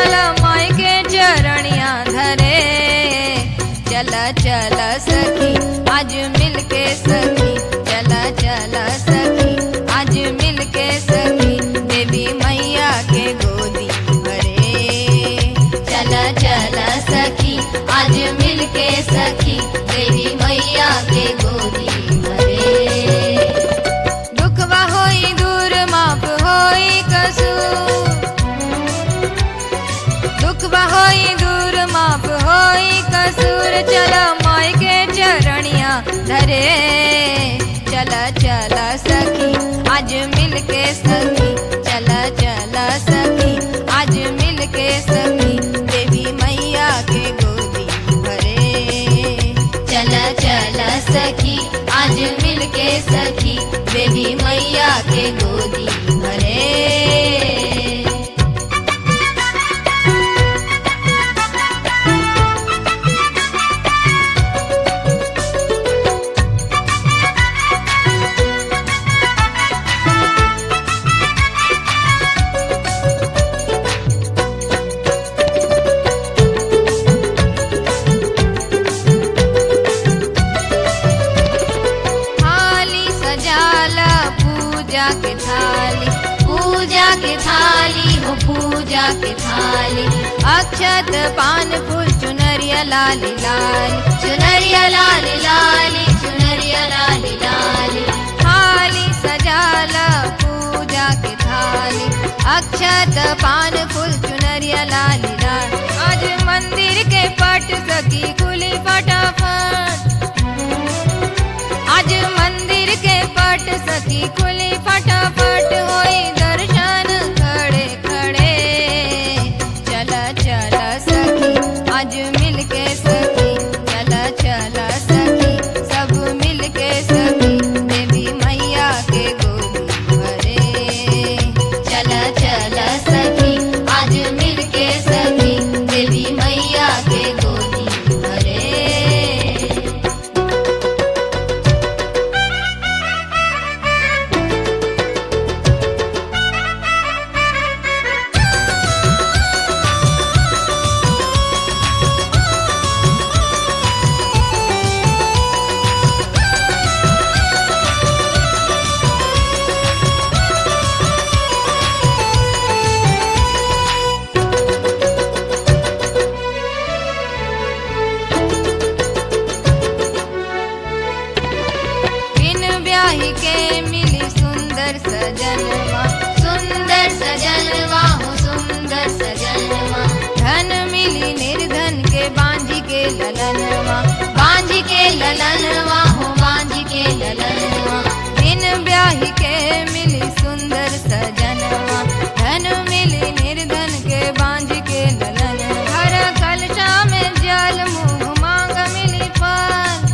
चल माई के चरणिया धरे चल चल सखी आज मिल के सखी चल चल सखी आज मिल के सखी देवी मैया के गोदी भरे चल चल सखी आज मिल के सखी देवी मैया के गोदी भरे दुखवा होई दूर माप होई कसूर दुखवा होई दूर माप होई कसूर चल माई के चरणिया धरे चल चल सखी आज मिल के सखी चल चल सखी आज मिल के सखी देवी मैया के गोदी भरे चल चल सखी आज मिल के सखी देवी मैया के गोदी भरे थाली सजाला पूजा के थाली पूजा के थाली हो पूजा के थाली अक्षत पान फूल चुनरिया लाली लाली चुनरिया लाल लाली चुनरिया लाल लाली थाली सजाला पूजा के थाली अक्षत पान फूल चुनरिया लाली लाल आज मंदिर के पट सकी खुली फटाफट आज मंदिर के पट सकी खुली फटाफट होई दर्शन खड़े खड़े चला चला सखी आज मिल के सखी चला चला सखी सब मिल के सखी देवी मैया के गोदी भरे चल चल सखी आज मिल के सखी देवी मैया के गोदी भरे बिन ब्याही के मिली सुंदर सजनवा सुंदर सजनवा हो सुंदर सजनवा धन मिली निर्धन के बांझी के ललनवा बांझ के ललनवा हो बांझ के ललनवा बिन ब्याही के मिली सुंदर सजनवा धन मिली निर्धन के बांझ के ललन हर कलशा में जल मुंह मांग मिली फल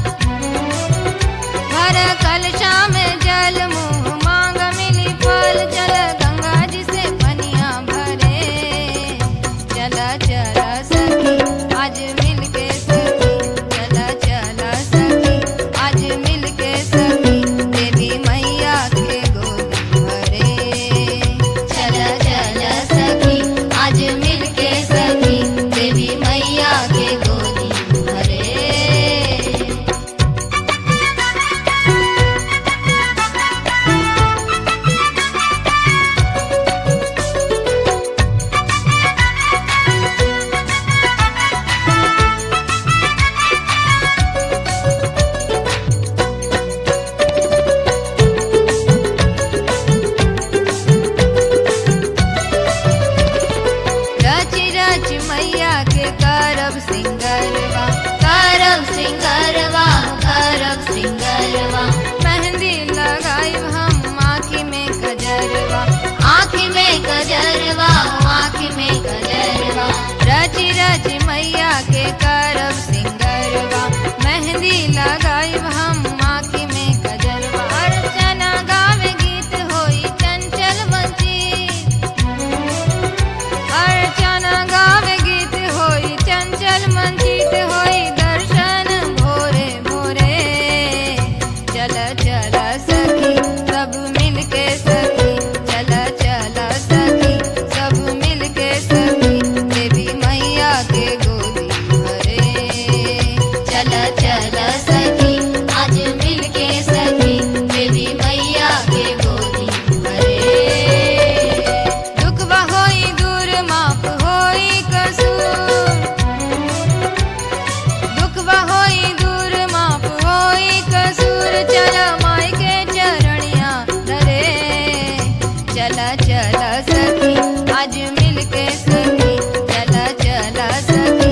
हर कलशा में जल मुंह मांग मिली फल चल गंगा जी से पनिया भरे चला चला सखी आज मिल के सखी चला चला सखी आज मिल के सखी देवी मैया के गोदी भरे चल चल सखी आज मिल के सखी देवी मैया के गोदी भरे रच रच मैया के करब सिंगरवा करब सिंगरवा करब सिंगरवा मेहंदी लगाई हम आँखी में गजरवा आँख में गजरवा आँख में गजरवा रच रच मैया के करब सिंगरवा मेहंदी लगाई हम आँखी में गजरवा अर्चना गावे गीत होई चंचल वंचित अर्चना गावे गीत होई चंचल मंचित होई दर्शन भोरे भोरे चल चल सखी सब मिल के सखी चल चल सखी सब मिल के सखी चल सखी आज मिल के सखी देवी मैया के गोदी भरे दुखवा होई दूर माफ होई कसूर दुखवा होई दूर माफ होई कसूर चल माई के चरणिया धरे चला चला सखी आज मिल के सखी चला चला सखी